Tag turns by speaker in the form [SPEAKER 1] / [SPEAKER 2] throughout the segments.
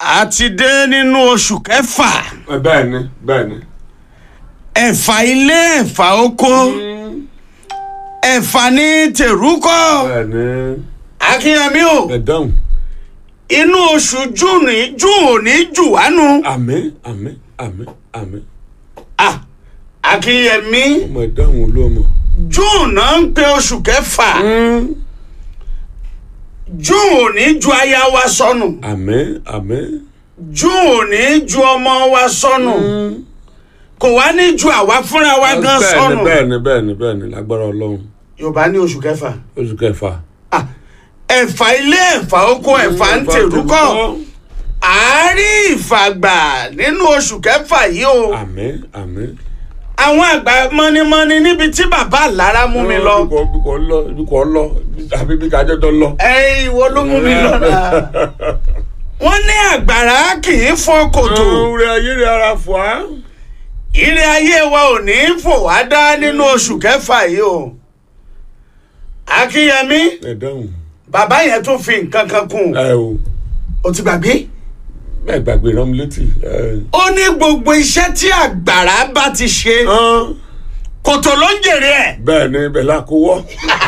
[SPEAKER 1] a ti dé nínú oṣù kẹfà
[SPEAKER 2] bẹ́ẹ̀ ni bẹ́ẹ̀ ni.
[SPEAKER 1] ẹ̀fà ilé ẹ̀fà oko ẹ̀fà ní tèrúkọ
[SPEAKER 2] bẹ́ẹ̀ ni.
[SPEAKER 1] akínyẹmí o
[SPEAKER 2] ẹ dáhùn.
[SPEAKER 1] inú oṣù júùnì júù ò ní jù wánu
[SPEAKER 2] àmín àmín àmín àmín.
[SPEAKER 1] Ah, akínyẹmí
[SPEAKER 2] ọmọ ẹ dáhùn olóòmọ.
[SPEAKER 1] júù náà ń pe oṣù kẹfà júù ò ní ju aya wa sọnù
[SPEAKER 2] àmín àmín.
[SPEAKER 1] júù ò ní ju ọmọ wa sọnù kò wá ní ju àwa fúnra wa gan
[SPEAKER 2] bẹ́ẹ̀
[SPEAKER 1] sọnù
[SPEAKER 2] ni bẹ́ẹ̀ ni bẹ́ẹ̀ ni bẹ́ẹ̀ ni lágbára ọlọ́run
[SPEAKER 1] yorùbá ní oṣù kẹfà
[SPEAKER 2] oṣù kẹfà.
[SPEAKER 1] Ah, ẹ̀fà ilé ẹ̀fà oko ẹ̀fà ń tèrúkọ àárín ìfàgbà nínú oṣù kẹfà yìí o
[SPEAKER 2] àmín àmín.
[SPEAKER 1] àwọn àgbà mọ́nímọ́ní níbi tí bàbá àlára mú mi lọ
[SPEAKER 2] ibi kò ibi kò lọ ibi kò lọ àbí ibi kájọ tó lọ.
[SPEAKER 1] ẹ̀yin ìwọ ló mú mi lọ náà wọ́n ní àgbàrá kì í fọ́ kòtò
[SPEAKER 2] rẹ ayé rẹ ara fọ́ á.
[SPEAKER 1] ire ayé wa ò ní í fò wá dá nínú oṣù kẹfà yìí o akínyẹmí
[SPEAKER 2] ẹ dáhùn.
[SPEAKER 1] bàbá yẹn tún fi nǹkan kan kún
[SPEAKER 2] ẹ o
[SPEAKER 1] o ti gbàgbé
[SPEAKER 2] ẹ gbàgbé rán mi létí. ẹ.
[SPEAKER 1] ó ní gbogbo iṣẹ́ tí àgbàrá bá ti ṣe
[SPEAKER 2] Hán,
[SPEAKER 1] kòtò ló ń jèrè ẹ̀
[SPEAKER 2] bẹ́ẹ̀ ni bẹ́ẹ̀ la kó wọ́.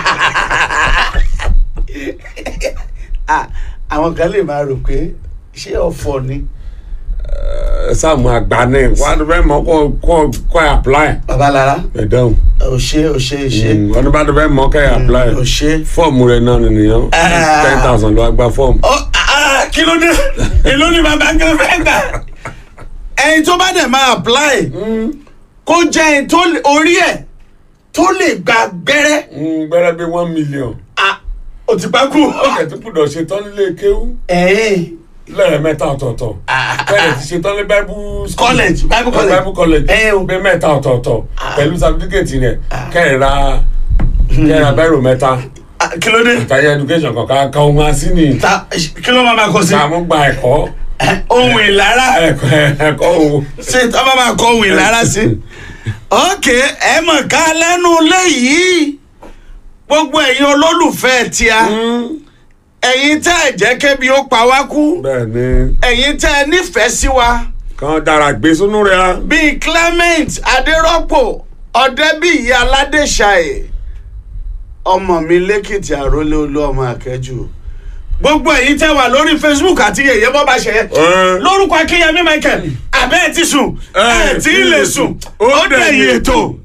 [SPEAKER 1] Ah, àwọn kan lè máa rò pé ṣé ọ̀fọ̀ ni
[SPEAKER 2] ẹ sáàmù àgbà ni wà á fẹ́ mọ kọ́ kọ́ kọ́ ẹ apply.
[SPEAKER 1] babalára
[SPEAKER 2] ẹ dáhùn.
[SPEAKER 1] ò ṣe ò ṣe ṣe
[SPEAKER 2] wọ́n ní bá tó fẹ́ mọ kẹ́ ẹ apply.
[SPEAKER 1] ò ṣe.
[SPEAKER 2] fọ́ọ̀mù rẹ̀ náà nìyẹn
[SPEAKER 1] Ah.
[SPEAKER 2] ten thousand ló wá gba fọ́ọ̀mù.
[SPEAKER 1] Ó, ah, kí ló dé èló ni bàbá gan fẹ́ gbà ẹni tó bá dẹ̀ máa apply kó jẹ́ ẹni tó lè- orí ẹ̀ tó lè gba gbẹ́rẹ́
[SPEAKER 2] Mm, gbẹ́rẹ́ bí one million.
[SPEAKER 1] Ah, ó ti pa kú.
[SPEAKER 2] ó kẹ̀ tó gbúdọ̀ ṣe tán nílé kéwú
[SPEAKER 1] ẹ̀ẹ́n
[SPEAKER 2] lẹ́ẹ̀mẹ́ta ọ̀tọ̀ọ̀tọ̀. bẹ́ẹ̀ ti ṣe tán ní bible school.
[SPEAKER 1] College, Bible college.
[SPEAKER 2] bible college.
[SPEAKER 1] Ẹ o.
[SPEAKER 2] bẹ́ẹ̀ mẹ́ta ọ̀tọ̀ọ̀tọ̀ pẹ̀lú certificate rẹ̀ kẹ́ẹ̀ra kẹ́ẹ̀ra bẹ́ẹ̀rù mẹ́ta.
[SPEAKER 1] Ah, kí ló dé
[SPEAKER 2] àtàyẹ education kankan kan ohun así ni.
[SPEAKER 1] Ta- kí ló máa máa kọ sí
[SPEAKER 2] sàmú gba ẹ̀kọ́
[SPEAKER 1] ohun ìlara
[SPEAKER 2] ẹ̀kọ́ ẹ̀kọ́ o.
[SPEAKER 1] ṣé tí wọ́n bá máa kọ ohun ìlara sí. ok ẹ mọ̀ ká lẹ́nu léyìí gbogbo ẹ̀yin olólùfẹ́ tíá ẹ̀yin tẹ́ ẹ̀ jẹ́ kébi ó pa wá kú
[SPEAKER 2] bẹ́ẹ̀ ni
[SPEAKER 1] ẹ̀yin tẹ́ ẹ nífẹ̀ẹ́ sí wa
[SPEAKER 2] kan dára gbé sínú rẹ̀ á.
[SPEAKER 1] bíi clement adérọ́pò ọ̀dẹ́bíyì aládéṣàyè ọmọ mi lẹ́kìtì àrólé olú ọmọ akẹ́jù gbogbo ẹ̀yin tẹ́ wà lórí facebook àti yẹ̀yẹ́ bọ́ bá ṣe yẹ
[SPEAKER 2] Ẹ.
[SPEAKER 1] lórúkọ akínyẹmí michael abẹ́ ẹ̀ ti sùn ẹ̀ tí ì lè sùn ó dẹ̀yìn ètò.